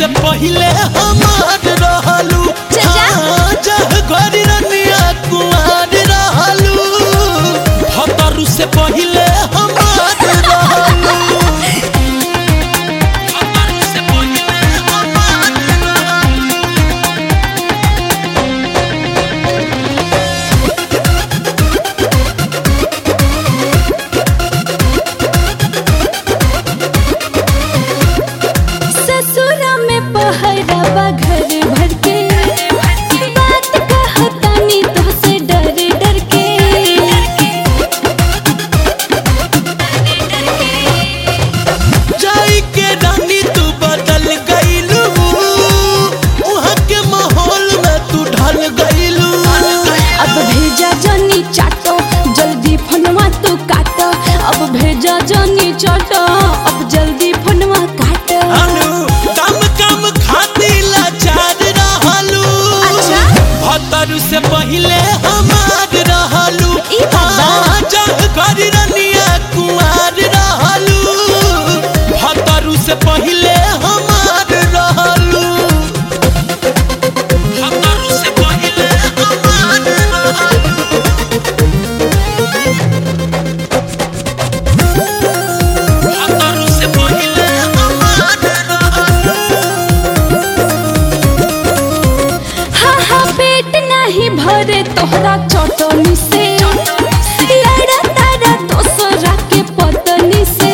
से पहिले हमार रहलू चाचा। हाँ, जह घरी रनिया कुमार रहलू भतरू से पहिले हमार रहलू भतरू से पहिले हमार रहलू ससुरा में पहरावा घर भर के बात कहतानी तो से डर डर के जाई के रानी तू बदल गईलू वहाँ के माहौल में तू ढल गईलू अब भेजा जनी चाटो जल्दी फोनवा तू काटो अब भेजा जनी चाटो अब जल्दी फोनवा काटो अनु कम कम खाती लाचार रहलू अच्छा। भतरू से पहिले हमार रहलू ई बात बा। हाँ, जह घर रनिया कुमार रहलू भतरू से पहिले हमार रहलू भतरू से पहिले हमार रहलू भतरू से पहिले हमार रहलू हाँ हाँ पेट नहीं भरे तोहरा चटनी से लड़ा तारा दोसरा के पतनी से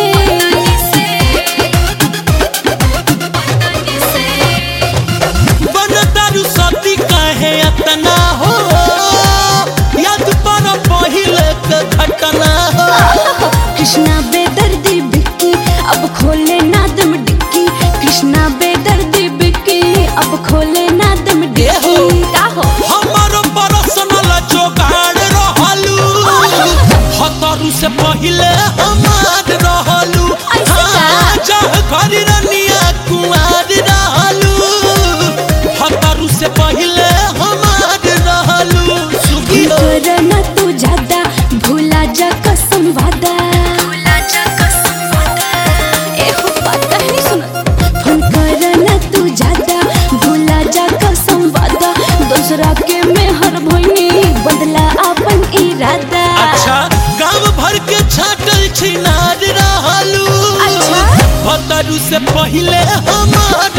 बनतारू सती कहे अतना हो याद पर पहिले के घटना हो कृष्णा बेदर्दी बिक्की अब खोले नादम डिक्की कृष्णा बेदर्दी बिक्की अब खोले नादम डिक्की का हो हमारो पर्सनल जोगाड़ रहलू हतरू से पहिले हमार रहलू ऐसे का? हाँ, जह घर रनिया कुमार रहलू हतरू से पहिले हमार रहलू सुखी हो करना तू ज्यादा भूला जा कसम वादा ए हो बात कहनी सुन फोन करना तू ज्यादा भूला जा कसम वादा दूसरा के मेहर भइनी बदला अपन इरादा अच्छा गांव भर के छाटल छिनार रहलू अच्छा। भतरू से पहिले हमार